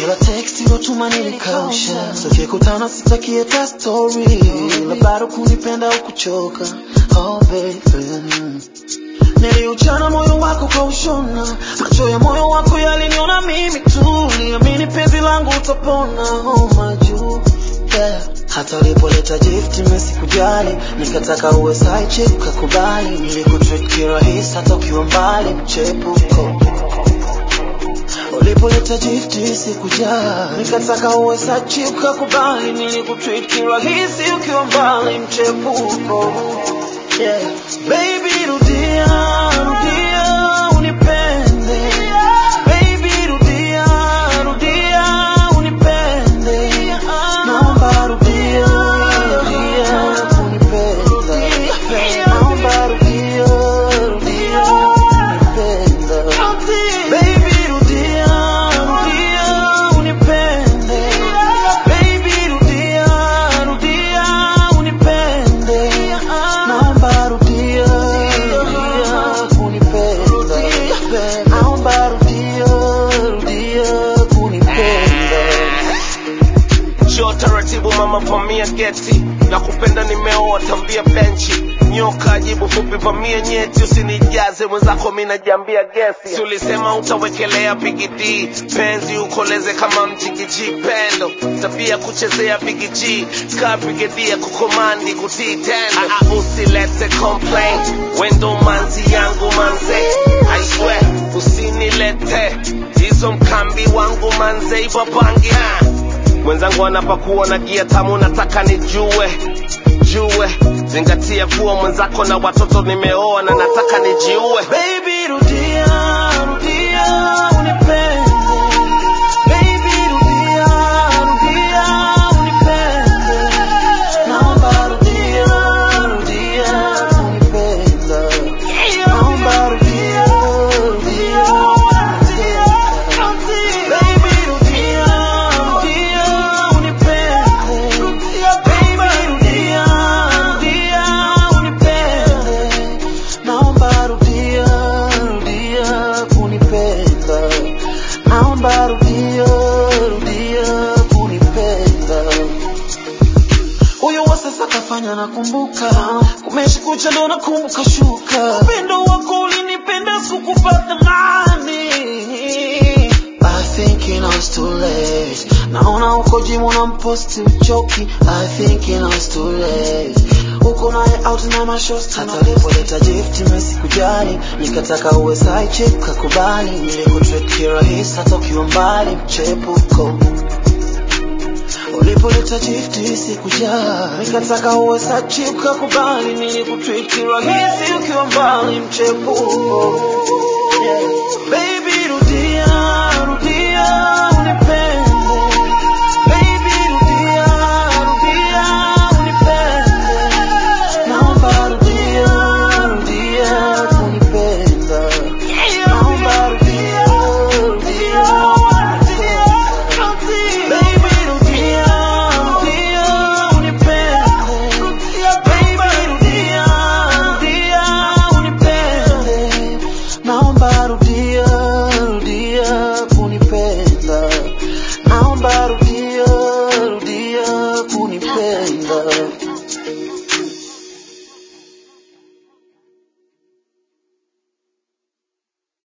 kila text ilotuma nilikausha, tukikutana sitaki hata story, na bado kunipenda ukuchoka. Oh baby, niliuchana moyo wako kwa ushona, macho ya moyo wako yaliniona mimi tu, niamini penzi langu utapona. Oh majuu yeah. Hata ulipoleta gift mimi sikujali, nikataka uwe side chick kakubali, nilikutreat kirahisi hata ukiwa mbali, mchepuko ulipoleta gift sikujali, nikataka uwe side chick kakubali, nilikutreat kirahisi ukiwa mbali, mchepuko yeah. Baby rudia, rudia unipende Baby rudia, rudia unipende Naomba rudia, rudia unipenda Naomba rudia, rudia unipenda Baby rudia, rudia unipende Baby rudia, rudia unipende Naomba rudia, rudia kunipenda Naomba rudia, rudia kunipenda Njoo taratibu mama, vamia geti na kupenda nimeoa, tambia benchi nyoka jibu fupi, vamia nyeti, usinijaze mwenzako, mi najiambia gesi. Si ulisema utawekelea bigidi penzi ukoleze kama mjigiji pendo, tabia kuchezea bigiji ka brigedia kukomandi kutii tendo. Ah, ah, usilete complaint, wendo manzi yangu manze, I swear usinilete hizo mkambi wangu manze, ipapangi ah mwenzangu anapakuwa na gia tamu, nataka nijue jue, zingatia kuwa mwenzako na watoto nimeoa na nataka nijiue. Baby rudia, rudia unipende Baby rudia, rudia unipende Naomba rudia, rudia unipenda Naomba rudia, rudia unipenda Baby rudia, rudia unipende Baby rudia, rudia unipende Naomba rudia, rudia kunipenda. Naomba rudia, rudia kunipenda. Huyo wa sasa kafanya nakumbuka, kumeshikucha ndo nakumbuka shuka. Upendo wako ulinipenda sikupata mani. I think you know it's too late. Naona uko jimu na mposti uchoki. I think you know it's too late. Uko naye out na mashosti. Hata ulipoleta gift mimi sikujali, nikataka uwe side chick kakubali. Nilikutreat kirahisi hata ukiwa mbali, mchepuko. Ulipoleta gift sikujali, nikataka uwe side chick kakubali. Nilikutreat kirahisi ukiwa mbali, mchepuko. Yeah. Baby,